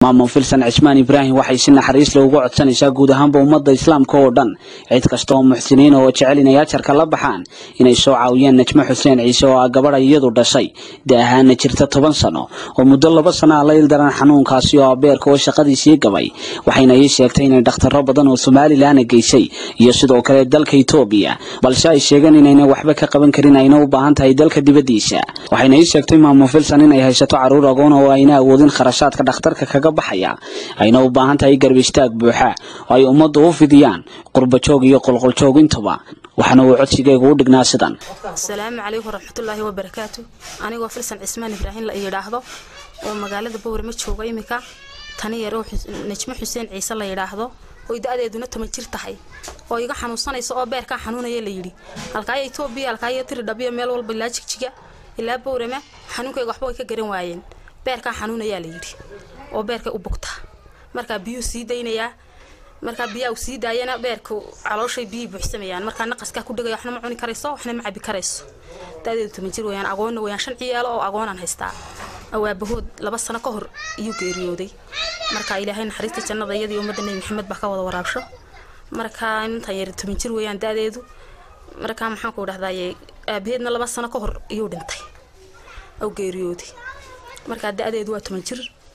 maamul filsan cismaan ibraahim waxay si naxariis leh uga codsanaysaa guud ahaanba ummadda islaamka oo dhan cid kasta oo muxsiniina oo jecel inay ajarka la baxaan inay soo caawiyaan najmo xuseen ciise oo ah gabadha iyadu dhashay da ahaana jirta toban sano oo muddo laba sana a la ildaran xanuunkaasi oo abeerka oo shaqadiisii gabay waxayna ii sheegtay inay dhakhtarro badan oo somalilanna geysay iyo sidoo kale dalka etoobiya balse ay sheegeen inayna waxba ka qaban karin ayna u baahan tahay dalka dibaddiisa waxayna ii sheegtay maamul filsan inay haysato carruur agoon oo ayna awoodin kharashaadka dhakhtarka kaga baxaya ayna u baahan tahay garb istaag buuxa oo ay ummaddu u fidiyaan qurbajoog iyo qolqoljoog intuba waxaana uu codsigaygu u dhignaa sidan asalaamu calaykum waraxmatullaahi wabarakaatu anigoo filsan cismaan ibraahim la yidhaahdo oo magaalada bowrama jooga imika tani yar oo najmo xuseen ciise la yidhaahdo oy da-deeduna toban jir tahay oo iga xanuunsanaysa oo beerkaa xanuunaya layidhi halkaaya etoobiya halkaaya tiridhabiyo meel walba ilaa jigjiga ilaa bowrama xanuunkayga waxba way ka garan waayeen beerkaa xanuunayaa layidhi oo beerkay u bugtaa markaa biyuu sii daynayaa markaa biyaa sii daayana beerka calooshay biyii buuxsamayaan markaa naqaskaa ku dhegaya waxna ma cuni karayso waxna ma cabi karayso daadeedu toban jir weyaan agoonna weyaan shan ciyaalo oo agoonaan haystaa awaabahood laba sano ka hor iyuu geeriyooday markaa ilaahay naxariista jannada iyadii ummadda nebi maxamed baa ka wada waraabsho markaa intaan yar toban jir weyaan daadeedu markaa maxaan ku dhahdaye aabaheedna laba sano ka hor iyuu dhintay oo geeriyooday markaa da-deedu waa toban jir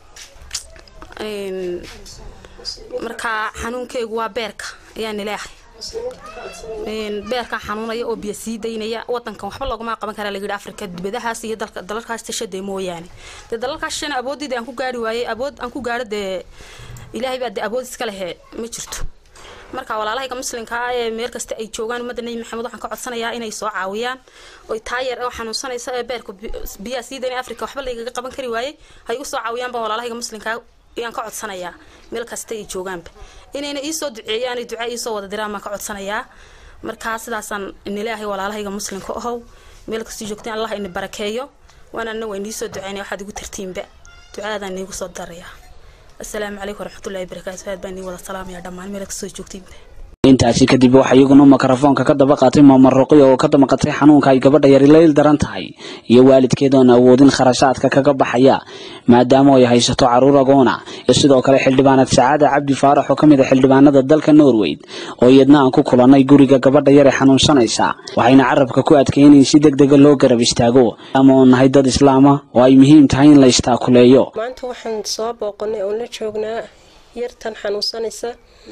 markaa xanuunkeygu waa beerka ayaan ilaahay beerkaa xanuunaya oo biyo sii daynaya wadankan waxba loogama qaban karaa layidhi afrika dibadahaas iyo dalalkaas tashadee mooyaane dee dalalkaas shana awooddeeda aan ku gaari waayey awood aan ku gaaro dee ilaahay baa dee awood iska lehe ma jirto marka walaalahayga muslimkaa ee meel kasta ay joogaan ummadda nebi maxamed waxaan ka codsanayaa inay soo caawiyaan oy taayar oo xanuunsanaysa ee beerka biyaha sii daynaya afrika waxba laygaga qaban kari waayey hay u soo caawiyaan baan walaalahayga muslimkaa ayaan ka codsanayaa meel kasta ay joogaanba inayna iisoo duceeyaan duca iisoo wada diraan baan ka codsanayaa markaa sidaasaan inilaahay walaalahayga muslimka ahow meel kasta joogteen allah ini barakeeyo waanana waa iniisoo duceynaya waxaad igu tartiinba ducaadaan niigu soo darayaa asalaamu calaykum waraxmatullahi barakaatu aad baan nii wada salaamaya dhammaan meel kastoo joogtiinba intaasi kadib waxaa iyaguna mikrofoonka ka daba qaatay maamar ruqiya oo ka damaqatay xanuunka ay gabadha yari la il daran tahay iyo waalidkeeda oon awoodin kharashaadka kaga baxaya maadaama ay haysato carruur agoona iyo sidoo kale xildhibaanad sacaada cabdi faarax oo ka mid a xildhibaanada dalka norweyd oo iyadna aan ku kulannay guriga gabadha yare xanuunsanaysa waxayna carabka ku adkayeen in si deg dega loo garab istaago ama oo nahay dad islaama oo ay muhiim tahay in la istaakuleeyo maanta waxaan soo booqanay oon la joognaa yartan xanuunsanaysa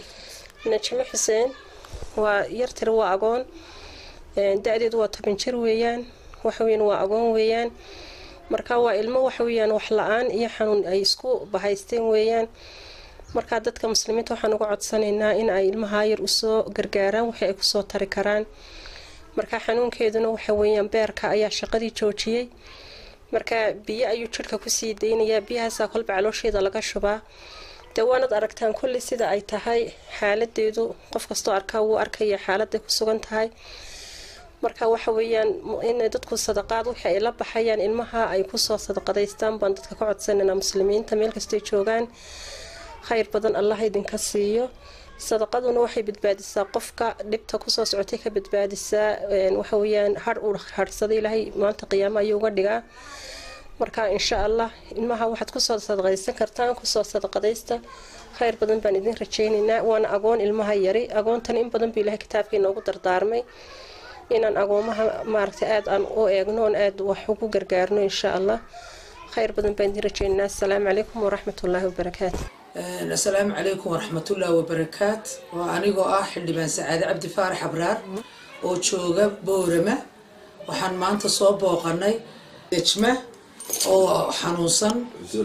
najmo xuseen waa yartir waa agoon da-deedu waa toban jir weeyaan waxaweyan waa agoon weeyaan marka waa ilmo waxaweyaan wax la-aan iyo xanuun ay isku bahaysteen weeyaan markaa dadka muslimiinta waxaan uga codsanaynaa in ay ilmahaa yar usoo gargaaraan wixii ay kusoo tari karaan marka xanuunkeeduna waxaweyaan beerka ayaa shaqadii joojiyey marka biyo ayuu jirhka kusii daynayaa biyahaasaa kolba caloosheeda laga shubaa dee waanad aragtaan kulli sida ay tahay xaaladeedu qof kastoo arkaa wuu arkaya xaaladay ku sugan tahay marka waxa weeyaan inay dadku sadaqaad wixii ay la baxayaan ilmaha ay kusoo sadaqadaystaan baan dadka ka codsanayna muslimiinta meel kastay joogaan khayr badan allah idinka siiyo sadaqaduna waxay badbaadisaa qofka dhibta kusoo socotay ka badbaadisaa waxaweyaan har uu harhsaday ilaahay maanta qiyaamo ayuu uga dhigaa marka insha allah ilmaha waxaad kusoo sadaqaysan kartaan kusoo sadaqadaysta khayr badan baan idin rajaynaynaa waana agoon ilmaha yari agoontan in badan buu ilahay kitaabkii noogu dardaarmay inaan agoomaha maaragtay aada aan u eegno oon aada wax ugu gargaarno insha allah khayr badan baan idin rajaynaynaa asalaamu calaykum waraxmatullaahi wabarakaatu asalaamu calaykum waraxmatullaahi wabarakaat waa anigoo ah xildhibaan sacaade cabdi faarax abraar oo jooga boorama waxaan maanta soo booqanay nejma oo xanuunsan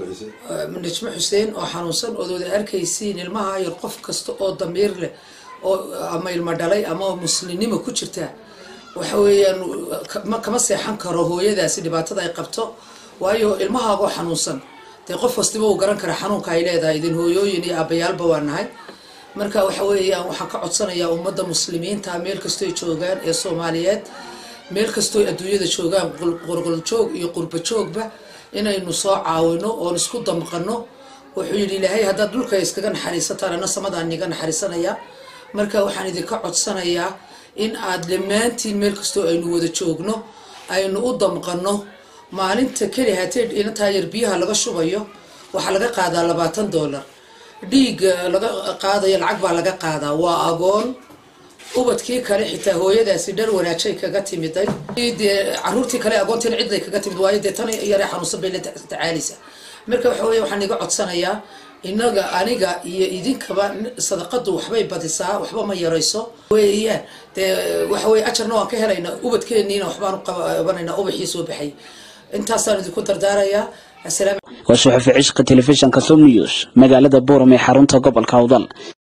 najmo xuseen oo xanuunsan ood wada arkaysiin ilmaha yar qof kasta oo damiir leh oo ama ilmo dhalay ama muslimnimo ku jirta waxa weeyaan kama seexan karo hooyadaasi dhibaatada ay qabto waayo ilmahaagoo xanuunsan dee qof kastiba uu garan kara xanuunka ay leedahay idin hooyooyin iyo aabayaalba waa nahay marka waxa weeyaan waxaan ka codsanayaa ummadda muslimiinta meel kastoy joogaan ee soomaaliyeed meel kastoo adduunyada joogaan qurquljoog iyo qurbajoogba inaynu soo caawino oon isku damqano wuxuu yidhi ilaahay haddaad dhulka iskaga naxariisataan ana samadaan iga naxariisanayaa marka waxaan idinka codsanayaa in aad dhammaantiin meel kastoo aynu wada joogno aynu u damqano maalinta keli hatee inantaa yar biyaha laga shubayo waxaa laga qaadaa labaatan dollar dhiig laga qaadayo lacag baa laga qaadaa waa agoon ubadkii kale xitaa hooyadaasi dhar wanaajay kaga timiday dee caruurtii kale agoontiina cidlay kaga timid waayo dee tan yare xanuunsan bay la tacaalisa marka waxa weye waxaan iga codsanayaa inaga aniga iyo idinkaba sadaqadu waxbay badisaa waxba ma yarayso weeyaan dee waxa weye ajarna waan ka helayna ubadkeeniina waxbaan qabanayna ubaxii soo baxay intaasaan idinku dardaarayaa asalaam waa suxufi cishqa telefishinka som news magaalada buuram ee xarunta gobolka awdal